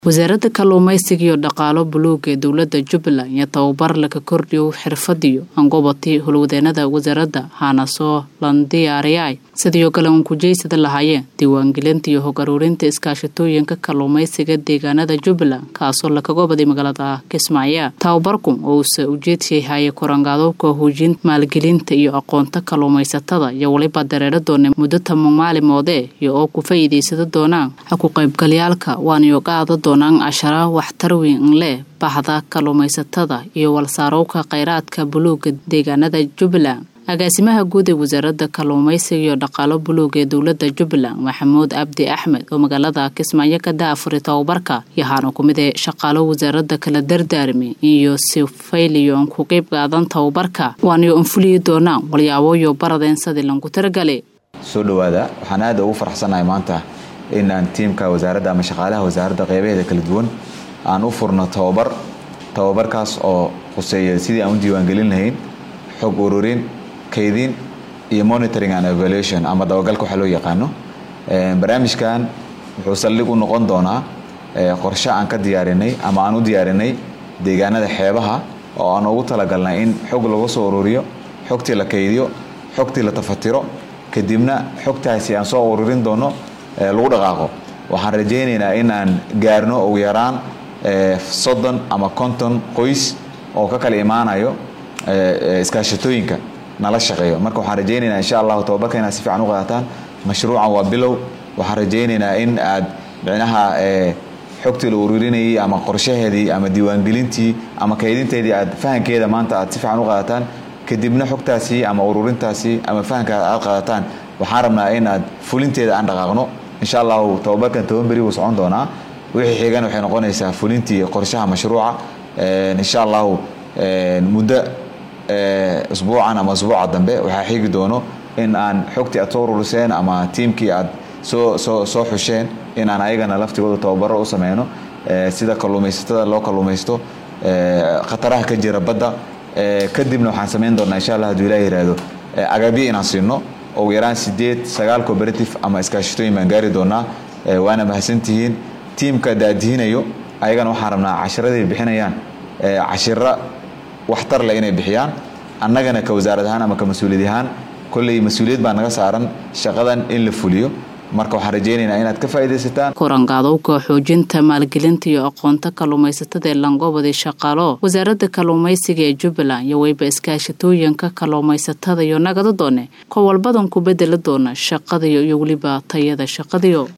wasaaradda kalluumaysiga iyo dhaqaalo buluuga ee dowladda jubbaland iyo tababar laga kordhiyo xirfadiyo angobati howlwadeenada wasaaradda haana soo landiyaariyay sidii kale uun kujeysada lahaayeen diiwaangelinta iyo hog aruurinta iskaashatooyinka kalluumaysiga deegaanada jubbaland kaasoo lakaga baday magaalada kismaayo tababarku ousa ujeedkay haye korangaadobka hoojinta maalgelinta iyo aqoonta kalluumaysatada iyo weliba dareero doona muddo tamo maalimoode iyo oo ku faa'iidaysada doonaan ha ku qaybgalyaalka waanayo qaada doonaan cashara waxtar weyn leh bahda kalluumaysatada iyo walsaarowka kheyraadka buluuga deegaanada jubbaland agaasimaha guud ee wasaaradda kalluumaysiga iyo dhaqaalo buluuga ee dowladda jubbaland maxamuud abdi axmed oo magaalada kismaayo ka daafuray tababarka yahaana ku mid ee shaqaalo wasaaradda kala dardaarmay iyo sifayliyoon ku qeyb qaadan tababarka waanayo anfuliyi doonaan walyaaboyo baradeen sidii lanku taragale soo dhowaada waxaan aada ugu faraxsanahay maanta inaan tiimka wasaaradda ama shaqaalaha wasaaradda qeybaheeda kala duwan aan u furno tababar tababarkaas oo khuseeya sidii aan u diiwaangelin lahayn xog ururin kaydin iyo monitoring and evaluation ama dabagalka waxaa loo yaqaano barnaamijkan wuxuu saldhig u noqon doonaa qorshe aan ka diyaarinay ama aan u diyaarinay deegaanada xeebaha oo aan ugu talagalnay in xog lagu soo ururiyo xogtii la kaydiyo xogtii la tafatiro kadibna xogtaasi aan soo ururin doono lagu dhaqaaqo waxaan rajaynaynaa in aan gaarno ugu yaraan soddon ama konton qoys oo ka kala imaanayo iskaashatooyinka nala shaqeeyo marka waxaan rajaynaynaa insha allahu tababarka inaad si fiican u qaadataan mashruucan waa bilow waxaan rajaynaynaa in aad micnaha xogtii la ururinayay ama qorshaheedii ama diiwaangelintii ama kaydinteedii aad fahankeeda maanta aad si fiican u qaadataan kadibna xogtaasi ama ururintaasi ama fahanka aad qaadataan waxaan rabnaa in aad fulinteeda aan dhaqaaqno insha allahu tababarkan toban beri wuu socon doonaa wixii xigan waxay noqonaysaa fulintii qorshaha mashruuca insha allahu muddo isbuucan ama isbuuca dambe waxaa xigi doono in aan xogtii aad soo ururiseen ama tiimkii aad soo soo soo xusheen in aan ayagana laftigooda tababaro u sameyno sida kalluumaysatada loo kalluumaysto khataraha ka jira badda kadibna waxaan samayn doonaa insha allah haduu ilaah yihahdo agabyo inaan siino ugu yaraan sideed sagaal cooperative ama iskaashatooyin baan gaari doonaa waana mahadsantihiin tiimka daadihinayo ayagana waxaan rabnaa cashiraday bixinayaan cashira waxtar leh inay bixiyaan annagana ka wasaarad ahaan ama ka mas-uuliyad ahaan kolley mas-uuliyad baa naga saaran shaqadan in la fuliyo marka waxaan rajaynaynaa inaad ka faa'iidaysataan korangaadowka xoojinta maalgelinta iyo aqoonta kalluumaysatada ee langobadi shaqaalo wasaaradda kalluumaysiga ee jubbaland iyo weyba iskaashatooyinka kalluumaysatada iyo nagada doone ko walbadan ku bedeli doona shaqadiyo iyo weliba tayada shaqadiyo